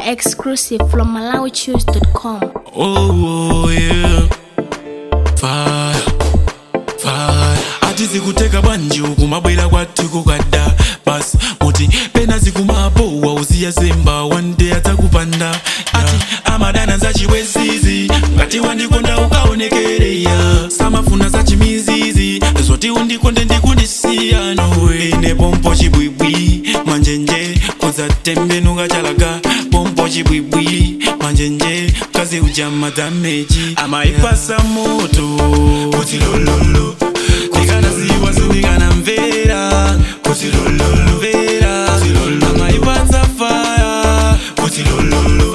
Exclusive from MalawiChoose.com. Oh, oh yeah. Fire, fire. ati zikuteka bwanji kumabwera kwathu kukada basi muti pena zikumapowa uziya zemba wande adzakupanda ati amadana zachiwezizi ngati wandikonda ukaonekereya samafuna zachimizizi zoti undikonde ndikundisiya nowe ine pompo chibwibwi manjenje kudzatembenuka chalaga pompo chibwibwi manjenje kazi ujama dameji amaipasa moto kuti lololo ndikanaziwa sindikanamvera kuti lololo mvera amaipatsa faya kuti lololo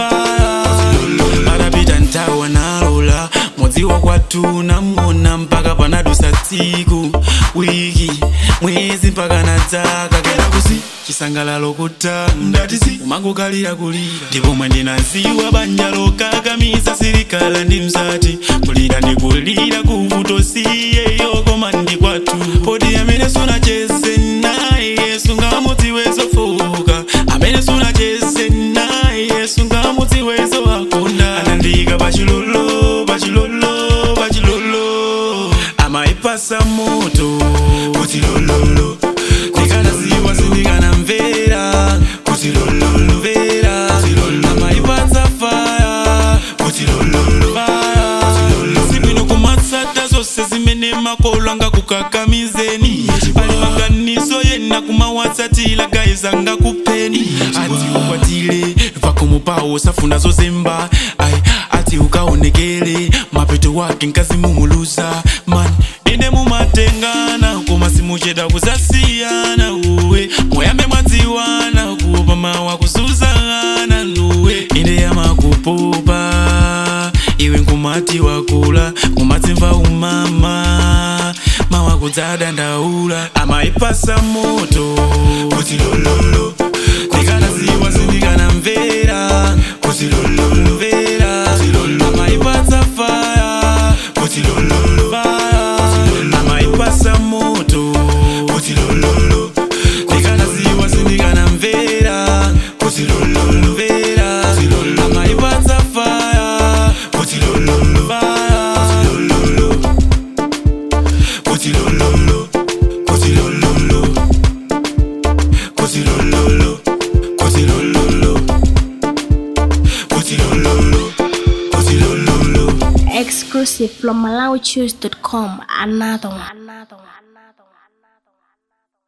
faya atapita ntawa nalola modziwa kwathu namona mpaka panadusa tsiku wiki mwezi mpaka na dzaka kena kusi chisangalalo kuta ndatisi umangokalira kulira ndipo mwe ndinaziwa banja lokakamiza silikala ndi mzati kulira ndikulira kuvutosiyeyo koma ndi kwathu poti amene sunacheze naye sungamudziwezofuka amene sunacheze naye sungamudziwezo akunda anandika pachilolo pachilolo pachilolo amaipasa moto kuti lololo ndikanaziwa sindikanamvera kuti lololo mvera amaipatsa faya kuti lololo faya sibwino kumatsata zonse zimene makolo angakukakamizeni ali maganizo yena kumawatsatila gayizanga kupeni ati ukwatile pakomo pawo safuna zozemba ai ati ukaonekele mapeto wake nkazi mumuluza man ine mumatengana koma simucheda kuzasiyana uwe moyambe mwadziwana kupa mawa kuzuzana nuwe ine yamakupopa iwe nkumati wakula kumatsimva umama mawa kudzadandaula amaipasa moto kuti lololo ndikanaziwa sindikanamvera kuti lololo mvera amaipatsa faya kuti lololo faya amaipasa moto kuti lololo ndikanaziwa sindikanamvera kuti lololo mvera amaipatsa faya kuti lololo faya kuti lololo kuti lololo kuti lololo kuti lololo kuti lololo kuti lololo Exclusive from MalawiChoose.com. Another one. Another one.